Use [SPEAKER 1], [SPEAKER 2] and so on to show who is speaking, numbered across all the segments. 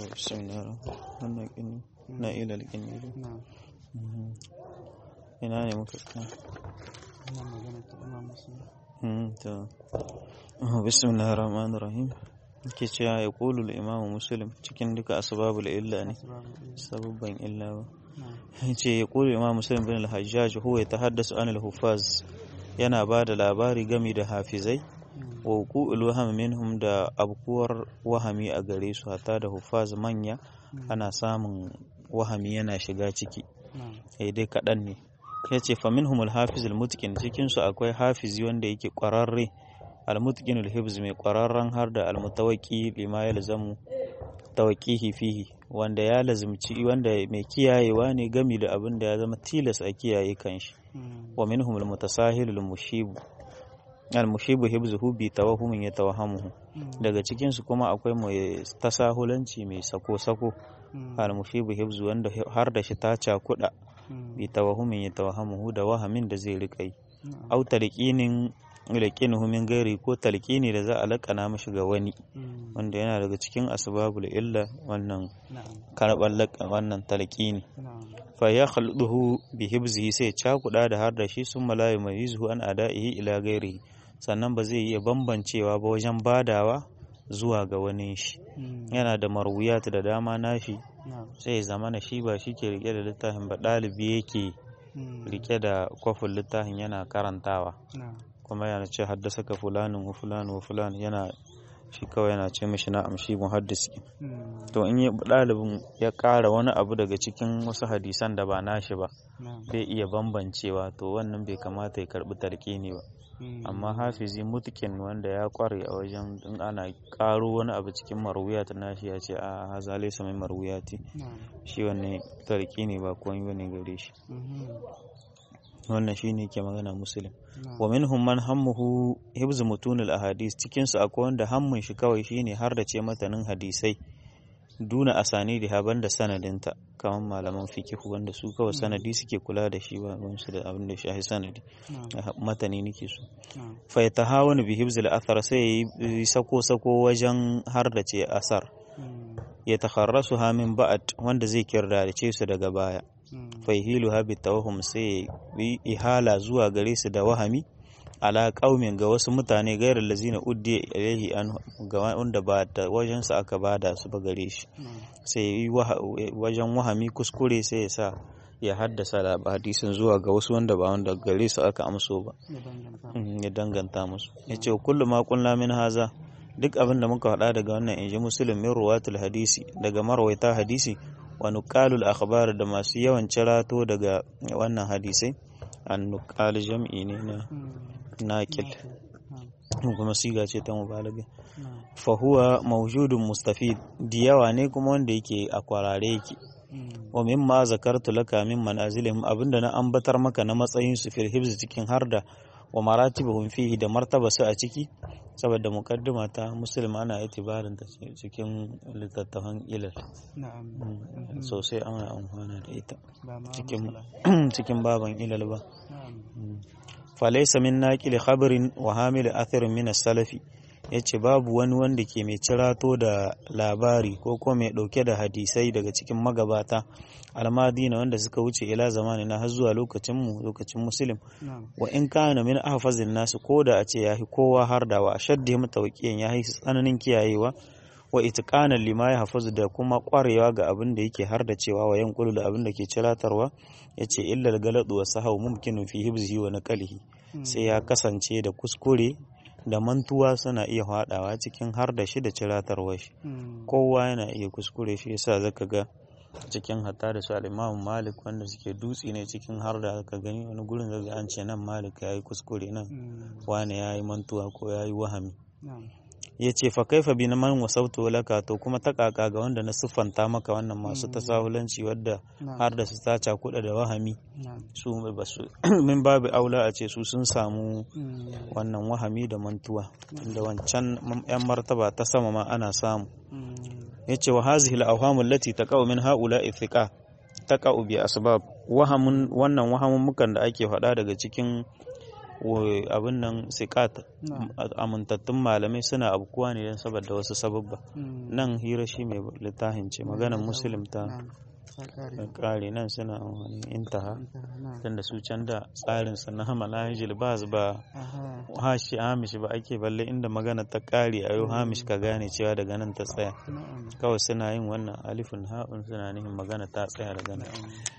[SPEAKER 1] بسم الله wannan kini na ilal kini ina ne muka tsaya to bismillahir rahmanir rahim ke cewa ya qulu al-imam muslim cikin duka asbabul illa ne sababban illa ba ce ya qulu imam muslim bin al-hajjaj huwa yatahaddasu an al-hufaz yana ba da labari game da hafizai wa wuqu'ul waham minhum da abkuwar wahami a gare su hatta da hufaz manya ana samun wahami yana shiga ciki sai dai kaɗan ne ya ce fa minhum al-hafiz al-mutqin cikin su akwai hafizi wanda yake ƙwararre al-mutqin al-hibz mai ƙwararren har da al-mutawaqi lima yalzamu tawqihi fihi wanda ya lazimci wanda mai kiyayewa ne gami da abin da ya zama tilas a kiyaye kanshi wa minhum al-mutasahil al-mushib al-mushibu hibzuhu bi tawahumin yatawahamuhu daga cikin su kuma akwai mai tasahulanci mai sako-sako al-mushibu hibzu wanda har da shi ta cakuda bi tawahumin yatawahamuhu da wahamin da zai rika yi au talqinin laqinuhu min gairi ko talqini da za a lakana mishi ga wani wanda yana daga cikin asbabul illa wannan karban wannan talqini fa ya khalduhu bi hibzihi sai cakuda da har da shi sun malayi mai an ada'ihi ila gairihi sannan ba zai iya bambancewa ba wajen badawa zuwa ga wani shi yana da marwiyat da dama nashi sai ya zamana shi ba shi ke rike da littafin ba ɗalibi yake rike da kwafin littafin yana karantawa kuma yana ce haddasa ka fulanin wa fulanin wa fulanin yana shi kawai yana ce mishi na amshi muhaddisi to in yi ɗalibin ya ƙara wani abu daga cikin wasu hadisan da ba nashi ba bai iya bambancewa to wannan bai kamata ya karɓi talƙini ba amma hafizi mutkin wanda ya kware a wajen in ana ƙaro wani abu cikin marwiyat nashi ya ce a haza laysa min marwiyati shi wannan talƙini ba komai bane gare shi wannan shine ke magana muslim wa minhum man hammuhu hibz mutunil ahadis cikin su akwai wanda hammun shi kawai shine har da ce matanin hadisai duna asani da haban da sanadinta kamar malaman fikihu wanda su kawai sanadi suke kula da shi ba su da abin da shahi sanadi matani nake su fa yatahawanu bi hibz al-athar sai yi sako sako wajen har da ce asar ya takharrasu ha min ba'd wanda zai kirdace su daga baya faihilu habi tawahum sai yi ihala zuwa gare su da wahami ala qaumin ga wasu mutane gairar lazina uddi ilaihi an ga wanda ba da wajen sa aka bada su ba gare shi sai yi wajen wahami kuskure sai ya sa ya haddasa da hadisin zuwa ga wasu wanda ba wanda gare su aka amso ba ya danganta musu ya ce kullu ma kunna min haza duk abin da muka faɗa daga wannan inji muslim min ruwatul hadisi daga marwaita hadisi wa nuqalul akhbar da masu yawan cirato daga wannan hadisai an nuqal jam'i ne na naqil kuma siga ce ta mubalaga fa huwa mawjudun mustafid diyawa ne kuma wanda yake a kwarare yake wa mimma zakartu laka min manazilihim abinda na ambatar maka na matsayin su fil hibz cikin harda wa maratibuhum fihi da martaba su a ciki saboda mukaddima ta muslim ana itibarin ta cikin littattafan ilal sosai ana amfana da ita cikin baban ilal ba falaisa min naqili khabarin wa hamil atharin min salafi yace babu wani wanda ke mai cirato da labari ko ko mai dauke da hadisai daga cikin magabata almadina wanda suka wuce ila zamani na har zuwa lokacin mu lokacin muslim wa in kana min ahfazin nasu ko da a ce yahi kowa har da wa ashaddi mutawqiyan yahi tsananin kiyayewa wa itqanan lima ya hafazu da kuma kwarewa ga abin da yake har da cewa wa yanqulu da abin da ke ciratarwa yace illa galadu wa sahau mumkinun fi hibzihi wa naqlihi sai ya kasance da kuskure da mantuwa suna iya haɗawa cikin har da shi da ciratarwa shi kowa yana iya kuskure shi yasa zaka ga cikin hatta da su al'imamu malik wanda suke dutse ne cikin har da aka gani wani gurin zaga an ce nan malik ya yi kuskure nan wani ya yi mantuwa ko ya yi wahami ya ce fa kaifa bi na man wasautu laka to kuma ta kaka ga wanda na siffanta maka wannan masu tasahulanci wadda har da su ta cakuɗa da wahami su ba su min babu aula a ce su sun samu wannan wahami da mantuwa da wancan yan martaba ta sama ma ana samu ya ce wa hazihi al-awhamu allati taqa'u min haula ithiqa taqa'u bi asbab wahamun wannan wahamun mukan da ake faɗa daga cikin abin nan sikat amintattun malamai suna abkuwa ne don saboda wasu sababba nan hira shi mai littafin ce maganar muslim ta kare nan suna wani intaha tunda su can da tsarin sa na manahijil ba ba hashi hamish ba ake balle inda magana ta kare a yau hamish ka gane cewa daga nan ta tsaya kawai suna yin wannan alifin ha'un suna nihin magana ta tsaya daga nan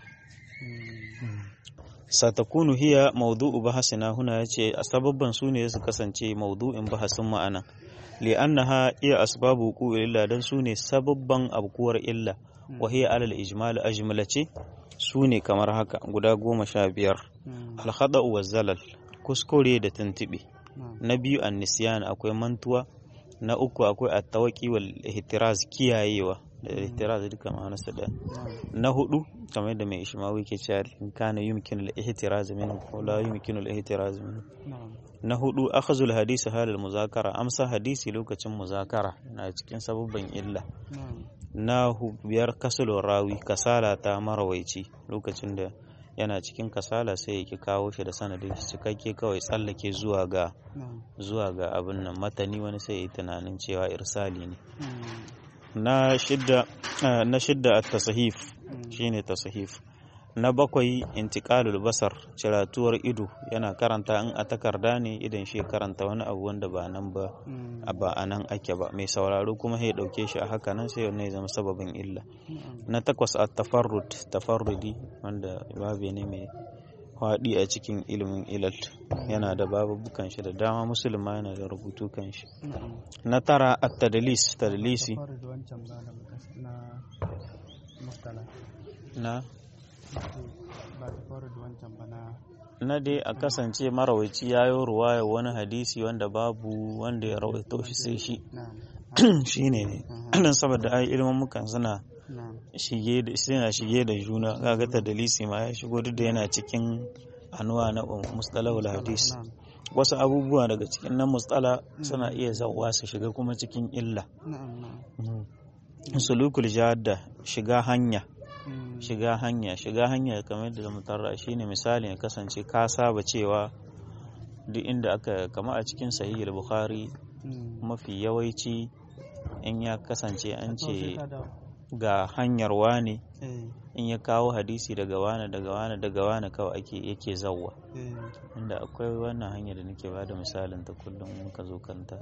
[SPEAKER 1] satakunu hiya maudu'u bahasina huna yace sababban su ne su kasance maudu'in bahasin ma'ana li'annaha iya asbabu wuqu'il illa dan su ne sababban abkuwar illa wa hiya alal ijmal ajmalace su ne kamar haka guda goma sha biyar alhada'u wa zalal kuskure da tuntuɓe na biyu an nisyan akwai mantuwa na uku akwai attawaki wal ihtiraz kiyayewa da ihtiraz duka ma'anarsa da na hudu kamar yadda mai ishmawi ke cewa in kana yumkin al ihtiraz minhu ko la yumkin al ihtiraz minhu na hudu akhazul hadisi halal muzakara amsa hadisi lokacin muzakara na cikin sababban illa na biyar kasulun rawi kasala ta marawaici lokacin da yana cikin kasala sai yake kawo shi da sanadin shi cikakke kawai tsallake zuwa ga zuwa ga abin nan matani wani sai yi tunanin cewa irsali ne na shidda na shidda at-tasahif shine tasahif na bakwai intiqalul basar ciratuwar ido yana karanta in a takarda ne idan shi karanta wani abu wanda ba nan ba ba a nan ake ba mai sauraro kuma ya dauke shi a haka nan sai wannan ya zama sababin illa na takwas at tafarrud tafarrudi wanda babu ne mai faɗi a cikin ilimin ilal yana da babubukan shi da dama musulma yana da rubutu kan shi na tara at tadlis tadlisi na na dai a kasance marawaici ya yi ruwaya wani hadisi wanda babu wanda ya rawaito shi sai shi shi ne ne don saboda ai ilimin mukan suna shige da suna shige da juna kaga ta dalisi ma ya shigo duk da yana cikin anuwa na mustalahul hadis wasu abubuwa daga cikin nan mustala suna iya zawa su shiga kuma cikin illa sulukul jadda shiga hanya shiga hanya shiga hanya kamar yadda zamu tarra shine misali ya kasance ka saba cewa duk inda aka kama a cikin sahihul bukhari mafi yawanci in ya kasance an ce ga hanyar wane in ya kawo hadisi daga wane daga wane daga wane kawai ake yake zawwa inda akwai wannan hanyar da nake bada misalin ta kullum mun ka zo kanta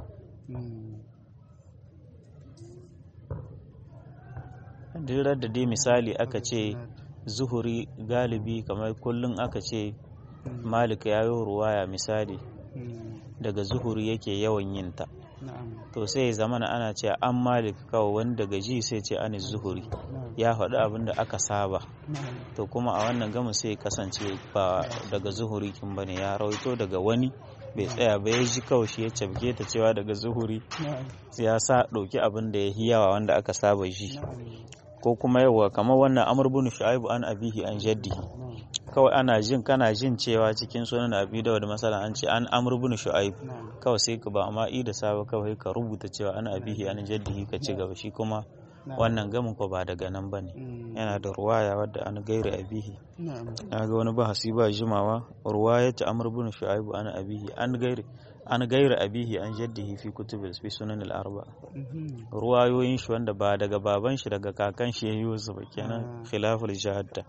[SPEAKER 1] dirar da dai misali aka ce zuhuri galibi kamar kullum aka ce malik ya yi ruwaya misali daga zuhuri yake yawan yin ta to sai ya zamana ana ce an malik kawai wani daga ji sai ce an zuhuri ya faɗi abin da aka saba to kuma a wannan gama sai kasance ba daga zuhuri kin bane ya rawaito daga wani bai tsaya ba ya ji kawai shi ya cabke ta cewa daga zuhuri ya sa ɗauki abin da ya yi yawa wanda aka saba ji ko kuma yawa kamar wannan amr bin shu'aibu an abihi an jaddihi kawai ana jin kana jin cewa cikin sunan abi da masala an ce an amr bin shu'aib kawai sai ka ba amma i da saba kawai ka rubuta cewa an abihi an jaddihi ka ci gaba shi kuma wannan gamin ko ba daga nan bane yana da ruwaya wadda an gaira abihi na ga wani bahasi ba jimawa ruwayat amr bin shu'aib an abihi an gaira an gaira abihi an jaddihi fi kutubil fi sunan al-arba ruwayoyin shi wanda ba daga baban shi daga kakan shi yayi wasu ba kenan khilaful jahadda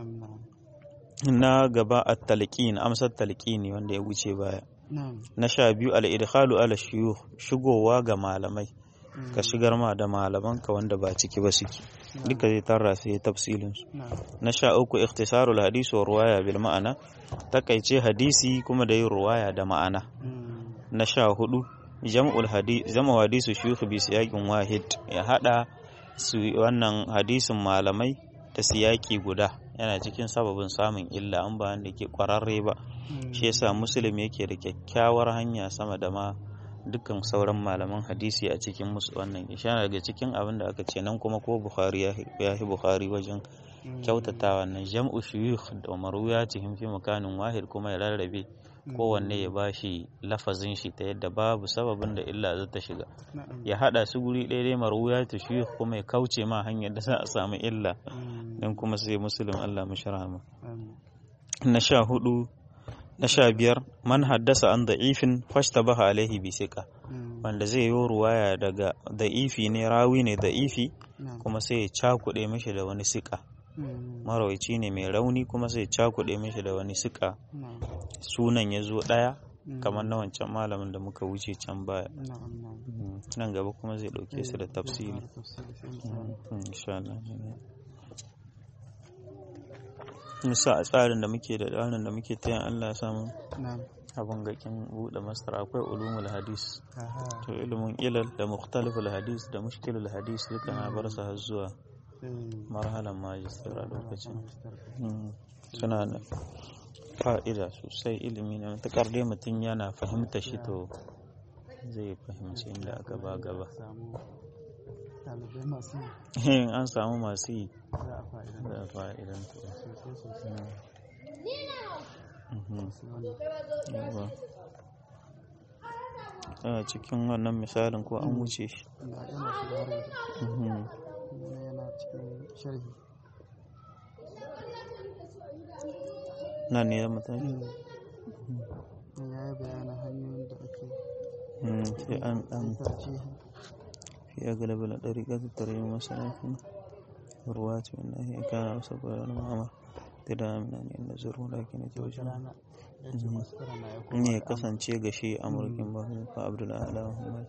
[SPEAKER 1] na gaba at-talqin amsar talqini wanda ya wuce baya na sha biyu al-idkhalu ala shuyukh shigowa ga malamai ka shigar ma da malaman ka wanda ba ciki ba suke duka zai tarra sai tafsilin su na sha uku ikhtisarul hadisi wa ruwaya bil ma'ana takaice hadisi kuma da yin ruwaya da ma'ana na sha hudu jam'ul hadisi zama hadisu shuyukh bi siyaqin wahid ya hada su wannan hadisin malamai ta siyaki guda yana cikin sababin samun illa an ba wanda ke kwararre ba shi yasa muslim yake da kyakkyawar hanya sama da ma dukkan sauran malaman hadisi a cikin musu wannan ishara daga cikin abin da aka ce nan kuma ko bukhari ya yi bukhari wajen kyautata wannan jam'u shuyukh da marwiyatihim fi makanin wahid kuma ya rarrabe kowanne ya bashi lafazin shi ta yadda babu sababin da illa za ta shiga ya hada su guri ɗaya dai marwiyatu shuyukh kuma ya kauce ma hanyar da za a samu illa dan kuma sai muslim Allah mushrama na sha hudu na sha biyar man haddasa an da'ifin fashtabaha alaihi bi siqa wanda zai yi ruwaya daga da'ifi ne rawi ne da'ifi kuma sai ya cakuɗe mishi da wani siƙa marawaici ne mai rauni kuma sai ya cakuɗe mishi da wani siƙa sunan ya zo ɗaya kamar na wancan malamin da muka wuce can baya nan gaba kuma zai ɗauke su da tafsiri musa a tsarin da muke da tsarin da muke ta yin allah ya samu abin gakin buɗe masar akwai ulumul hadis to ilimin ilal da mukhtaliful hadis da mushkilul hadis duka na bar su har zuwa marhalan majistar a lokacin suna da fa'ida sosai ilimi na matuƙar dai mutum yana fahimta shi to zai fahimci inda aka ba gaba an samu masu yi za a fa'idan a cikin wannan misalin ko an wuce shi nan ne ya mutane
[SPEAKER 2] ya yi bayanin hanyoyin da ake
[SPEAKER 1] sai an an fi agalabi na ɗari ƙasa tare yi masanafin ruwa ce wanda ya kana wasu ƙwararren ma'amar da da amina ne inda zuru da ke na wajen ne ya kasance ga shi amurkin ba su fa abdullahi ala muhammad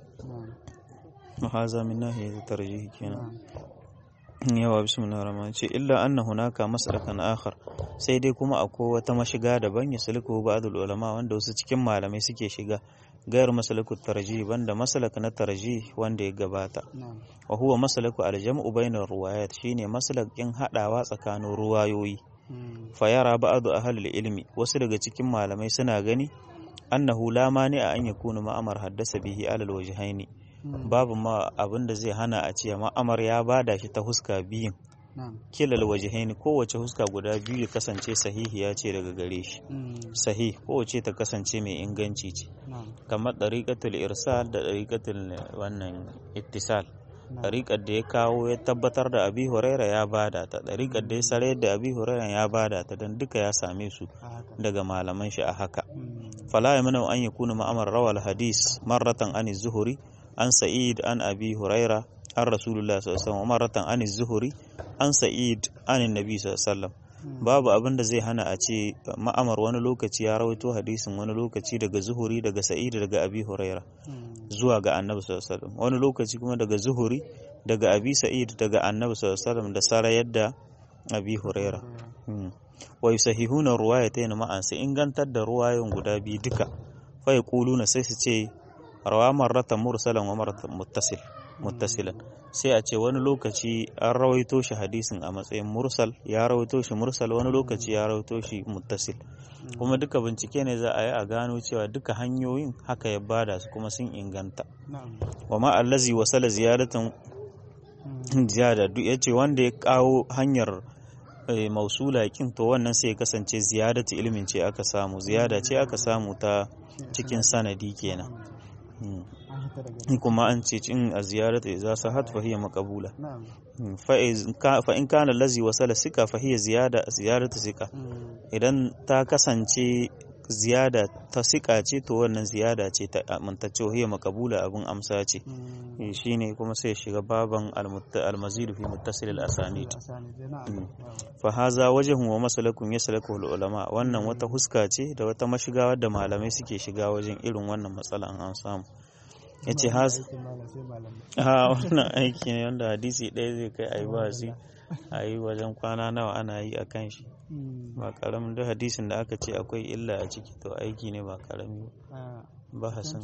[SPEAKER 1] mahaza min nahiya ta tarjihi kenan yawa bismillah rahman ce illa anna hunaka masalakan akhar sai dai kuma akwai wata mashiga daban ya sulku ba'dul ulama wanda wasu cikin malamai suke shiga gayar masalaku tarjih banda masalak na tarjih wanda ya gabata wa huwa masalaku aljam'u bainar ruwayat shine masalakin hadawa tsakanin ruwayoyi fa yara ba'du ahli ilmi wasu daga cikin malamai suna gani annahu la mani a an yakunu ma'amar haddasa bihi alal wajhaini babu ma abin da zai hana a ce ma'amar ya bada shi ta huska biyun kilal wajihaini kowace huska guda biyu ya kasance sahihi ya ce daga gare shi sahih kowace ta kasance mai inganci ce kamar ɗariƙatul irsal da ɗariƙatul wannan ittisal ɗariƙar da ya kawo ya tabbatar da abi huraira ya bada ta ɗariƙar da ya sare da abi huraira ya bada ta don duka ya same su daga malaman shi a haka fala ya mana an yakuna ma'amar rawal hadis marratan an zuhuri an sa'id an abi huraira an rasulullah sallallahu alaihi wasallam marratan an zuhuri an sa'id an nabi sallallahu alaihi wasallam babu abin da zai hana a ce ma'amar wani lokaci ya rawaito hadisin wani lokaci daga zuhuri daga sa'id daga abi huraira zuwa ga annabi sallallahu alaihi wasallam wani lokaci kuma daga zuhuri daga abi sa'id daga annabi sallallahu alaihi wasallam da sara yadda abi huraira wa yusahihuna ruwayatayn ma'an sai ingantar da ruwayoyin guda biyu duka fa yaquluna sai su ce rawa marratan mursalan wa marratan muttasil muttasilan sai a ce wani lokaci an rawaito shi hadisin a matsayin mursal ya rawaito shi mursal wani lokaci ya rawaito shi muttasil kuma duka bincike ne za a yi a gano cewa duka hanyoyin haka ya bada su kuma sun inganta wa ma allazi wasala ziyadatan ziyada duk yace wanda ya kawo hanyar mausula kin to wannan sai ya kasance ziyadatu ilmin ce aka samu ziyada ce aka samu ta cikin sanadi kenan kuma an ce in a ziyarata idza sahat fa hiya maqbula fa in kana allazi wasala sika fa hiya ziyada ziyaratu sika idan ta kasance ziyada ta sika ce to wannan ziyada ce ta amintacce hiya maqbula abun amsa ce shine kuma sai shiga baban almazid fi muttasil al-asanid fa haza wajhun wa masalakun yaslaku ulama wannan wata huska ce da wata mashiga wadda malamai suke shiga wajen irin wannan matsala an samu ya ce has ha wannan aiki ne wanda hadisi ɗaya zai kai a yi wasi a yi wajen kwana nawa ana yi a kan shi ba karamin duk hadisin da aka ce akwai illa a ciki to aiki ne ba karami ba hasan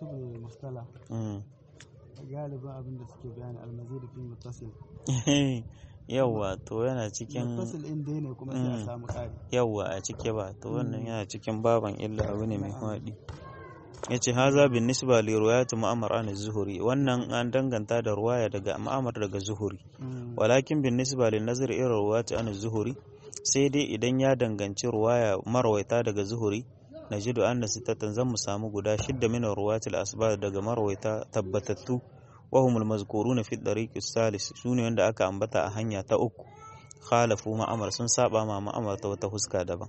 [SPEAKER 2] galibin abin da suke bayani almazir fi muttasil
[SPEAKER 1] yawwa to yana cikin
[SPEAKER 2] muttasil in dai ne kuma sai a samu ƙari
[SPEAKER 1] yawwa a cike ba to wannan yana cikin baban illa abu ne mai faɗi ya ce haza bin nisba li ruwayatu ma'amar an zuhuri wannan an danganta da ruwaya daga ma'amar daga zuhuri walakin bin nisba li nazar irin ruwayatu an zuhuri sai dai idan ya danganci ruwaya marwaita daga zuhuri najidu anna sittatan zan mu samu guda shidda min ruwayatil asbab daga marwaita tabbatattu wa humul mazkuruna fi dariq salis sune wanda aka ambata a hanya ta uku khalafu ma'amar sun saba ma ma'amar ta wata huska daban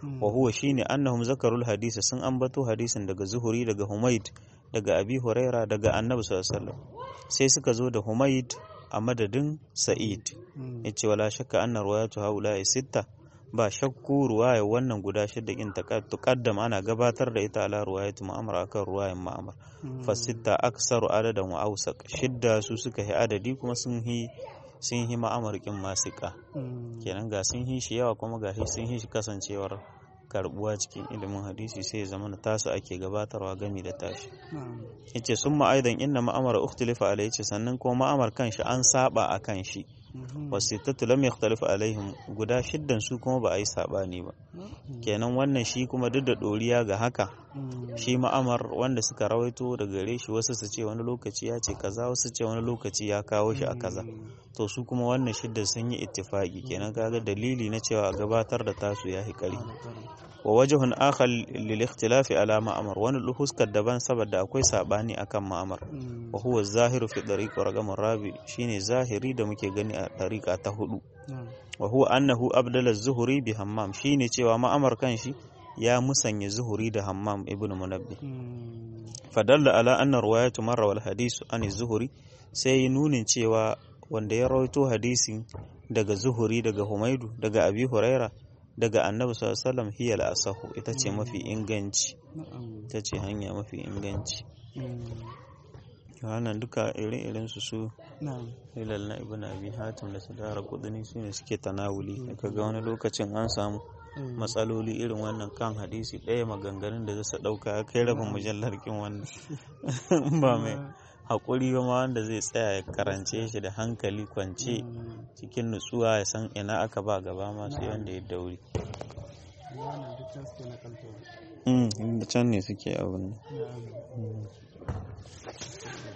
[SPEAKER 1] wa huwa shine annahum zakarul hadisa sun ambato hadisin daga zuhuri daga humaid daga abi huraira daga annabi sallallahu alaihi wasallam sai suka zo da humaid a madadin sa'id yace wala shakka anna riwayatu haula sitta ba shakku ruwaya wannan guda shidda in tuqaddam ana gabatar da ita ala ruwayatu ma'amar akan ruwayan ma'amar fa sitta aksaru adadan wa awsaq shidda su suka yi adadi kuma sun yi sun yi ma'amar kin masika kenan ga sun yi shi yawa kuma ga sun yi shi kasancewar karbuwa cikin ilimin hadisi sai ya zama tasu ake gabatarwa gami da tashi yace sun ma'aidan inna ma'amara ukhtilifa alayhi ce sannan kuma ma'amar kanshi an saba a kan shi wasittatu lam yakhtalifu alaihim guda shiddan su kuma ba a yi sabani ba kenan wannan shi kuma duk da doriya ga haka shi ma'amar wanda suka rawaito da gare shi wasu su ce wani lokaci ya ce kaza wasu ce wani lokaci ya kawo shi a kaza to su kuma wannan shidda sun yi ittifaki kenan kaga dalili na cewa gabatar da tasu ya hikari wa wajhun akhar lil ikhtilafi ala ma'amar wani huskar daban saboda akwai sabani akan ma'amar wa huwa zahiru fi dariq raqam rabi shine zahiri da muke gani a dariqa ta hudu wa huwa annahu abdala zuhuri bi hammam shine cewa ma'amar kanshi ya musanya zuhuri da hammam ibn munabbi fadalla ala anna riwayatu marra wal hadisu an zuhuri sai nunin cewa wanda ya rawaito hadisi daga zuhuri daga humaidu daga abi huraira daga annabi sallallahu alaihi wasallam hiya al-asahu ita ce mafi inganci ita ce hanya mafi inganci wannan duka irin su su hilal na ibn abi hatim da sadara kudini su ne suke tanawuli kaga wani lokacin an samu matsaloli irin wannan kan hadisi ɗaya maganganun da zai ɗauka ya kai rabin mujallar kin wannan ba mai haƙuri ba ma wanda zai tsaya ya karance shi da hankali kwance cikin nutsuwa ya san ina aka ba gaba masu wanda ya dauri can ne suke abin